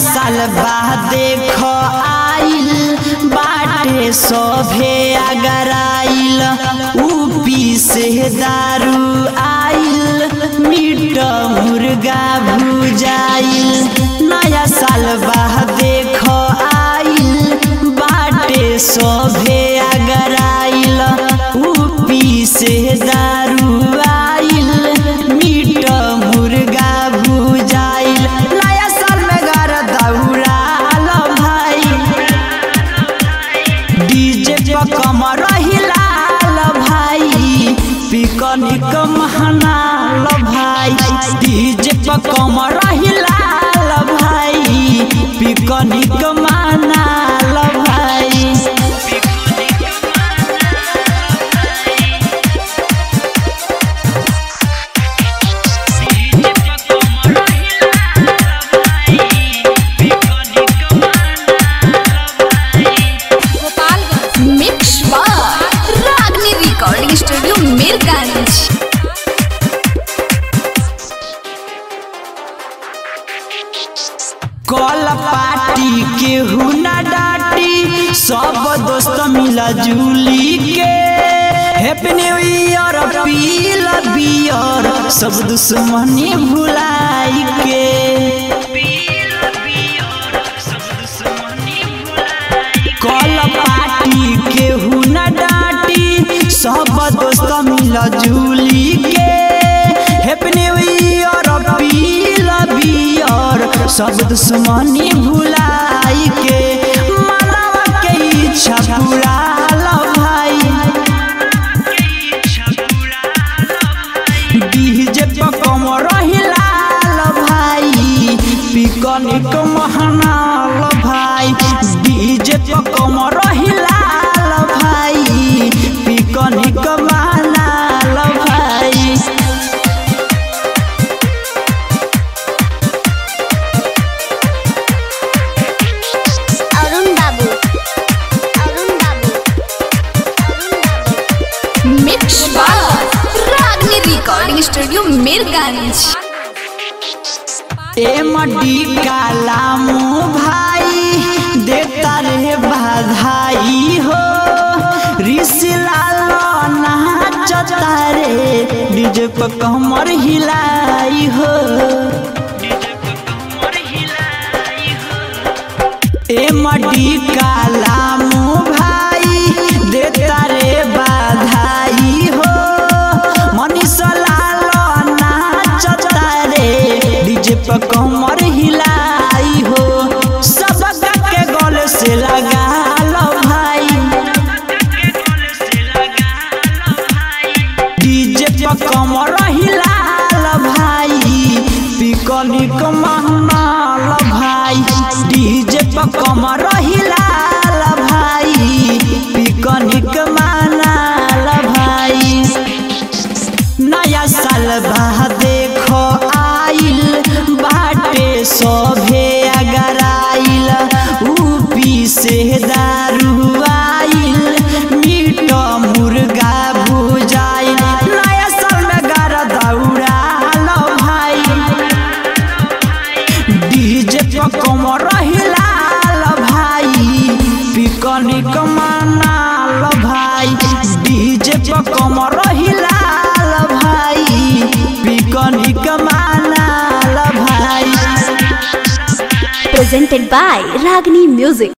साल बाद देख आइल बाटे सभे अगर आइल ऊपी से दारू आइल मीट मुर्गा भुजाइल नया साल बाद देख आइल बाटे सभे अगर आइल ऊपी से दारू आइल मीट मुर्गा भुजाइल नया साल में घर दौड़ाल भाई डीजे पर कमर हिलाल भाई पिकनिक महनाल भाई डीजे पर कमर हिलाल भाई पिकनिक मनाल भाई मिक्स बार रागनी रिकॉर्डिंग स्टूडियो मीरगंज कल पार्टी केहू न डाटी सब दोस्त मिला जुली के हैप्पी न्यू ईयर पील बियर सब दुश्मनी भुलाई के कल पार्टी केहू न डाटी सब दोस्त मिला जुली के हैप्पी न्यू ईयर पील बियर सब दुश्मनी भुलाई के मनवा के इच्छा पुराल भाई डीजे पर कमर हिलाल भाई पिकनिक महनाल भाई डीजे पर कमर हिलाल भाई पिकनिक मनाल भाई अरुण बाबू अरुण बाबू अरुण बाबू मिक्स बार Ragini recording studio Mirganj MD कालामू भाई देता रे बधाई हो रिसलाल नाचता रे डीजे पर कमर हिलाई हो एमडी कालामू भाई देता रे बधाई हो मनीषा लाल नाचता रे डीजे पर कमर हिलाई हो सब के गल से लगा लो भाई डीजे पर कमर हिलाल भाई पिकनिक महनाल भाई डीजे पर कमर हिलाल भाई पिकनिक मनाल भाई नया साल बाद देख आइल बाटे सभे अगर आइल ऊपी से दारू आइल मीट मुर्गा भुजाइल नया साल में घर दौड़ाल भाई डीजे पर कमर हिलाल भाई पिकनिक मनाल भाई डीजे पर कमर हिलाल भाई पिकनिक मनाल भाई presented by Ragini Music.